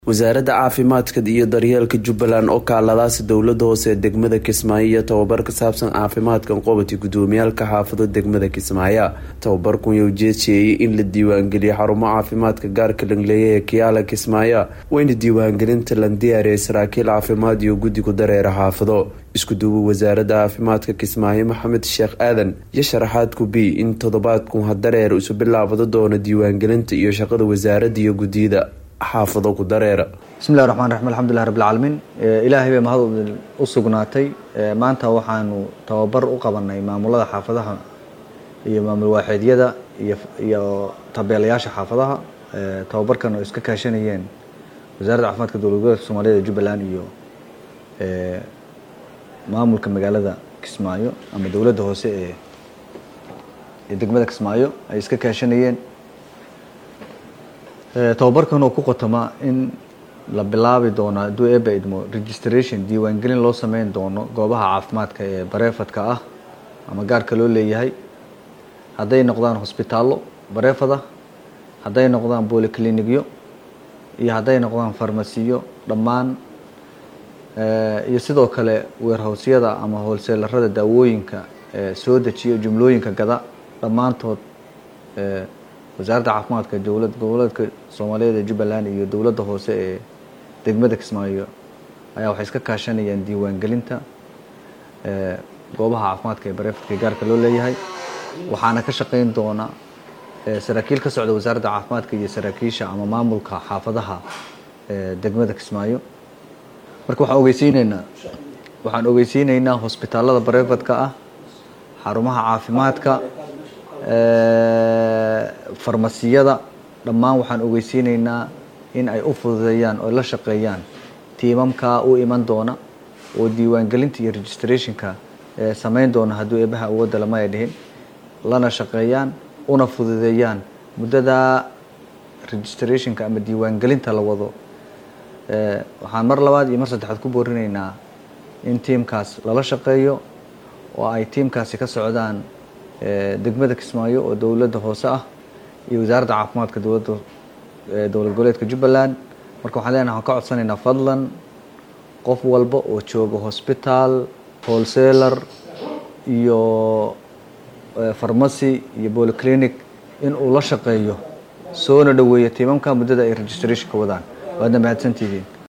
wasaaradda caafimaadka iyo daryeelka jubbaland oo kaaladaasi dowlada hoose ee degmada kismaayo iyo tababar ka saabsan caafimaadkan qobati gudoomiyaalka xaafado degmada kismaayo tababarkun yaa ujeedseeyey in la diiwaangeliyo xarumo caafimaadka gaarka langleeya ee kiyaala kismaayo wayna diiwaangelinta lan diyaariyay saraakiil caafimaad iyo guddigu dareera xaafado isku duuba wasaaradda caafimaadka kismaayo maxamed sheekh aadan iyo sharaxaad kubi in toddobaadkun hadareer isu bilaabado doono diiwaangelinta iyo shaqada wasaaradda iyo guddiyada xaafado ku dareera bismillahi raxmaan raxiim alxamdulilah rabbilcaalamiin ilaahay bay mahad u sugnaatay maanta waxaanu tababar u qabanay maamulada xaafadaha iyo maamul waaxeedyada iyo tabeelayaasha xaafadaha tababarkan oo iska kaashanayeen wasaaradda caafimaadka dowlad goboleedka soomaaliyed ee jubbaland iyo maamulka magaalada kismaayo ama dowladda hoose ee ee degmada kismaayo ay iska kaashanayeen tababarkan oo ku qotoma in la bilaabi doono hadduu eeba idmo registration diiwaangelin loo sameyn doono goobaha caafimaadka ee bareefadka ah ama gaarka loo leeyahay hadday noqdaan hosbitaallo bareefad ah hadday noqdaan boliclinikyo iyo hadday noqdaan farmasiyo dhammaan iyo sidoo kale weerhowsyada ama hoolseelarada daawooyinka soo dejiya jumlooyinka gada dhammaantood wasaaradda caafimaadka dowlad goboleedka soomaaliyeed ee jubbaland iyo dowladda hoose ee degmada kismaayo ayaa waxay iska kaashanayaan diiwaangelinta goobaha caafimaadka ee bareefadka gaarka loo leeyahay waxaana ka shaqeyn doona saraakiil ka socda wasaaradda caafimaadka iyo saraakiisha ama maamulka xaafadaha degmada kismaayo marka waxaan ogeysiineynaa waxaan ogeysiineynaa hosbitaalada bareefadka ah xarumaha caafimaadka farmasiyada dhammaan waxaan ogeysiineynaa in ay u fududeeyaan oo la shaqeeyaan tiimamkaa u iman doona oo diiwaangelinta iyo registrationka sameyn doona hadduu eebaha awoodda lama ay dhihin lana shaqeeyaan una fududeeyaan muddada registrationka ama diiwaangelinta la wado waxaan mar labaad iyo mar saddexaad ku boorineynaa in tiimkaas lala shaqeeyo oo ay tiimkaasi ka socdaan degmada kismaayo oo dowladda hoose ah iyo wasaaradda caafimaadka dowladda dowlad goboleedka jubbaland marka waxaan leenahay waxaan ka codsanaynaa fadlan qof walba oo jooga hosbitaal wholesaler iyo farmacy iyo bolyclinic in uu la shaqeeyo soona dhoweeyo tiimamka muddada ay registrationka wadaan waadna mahadsantihiin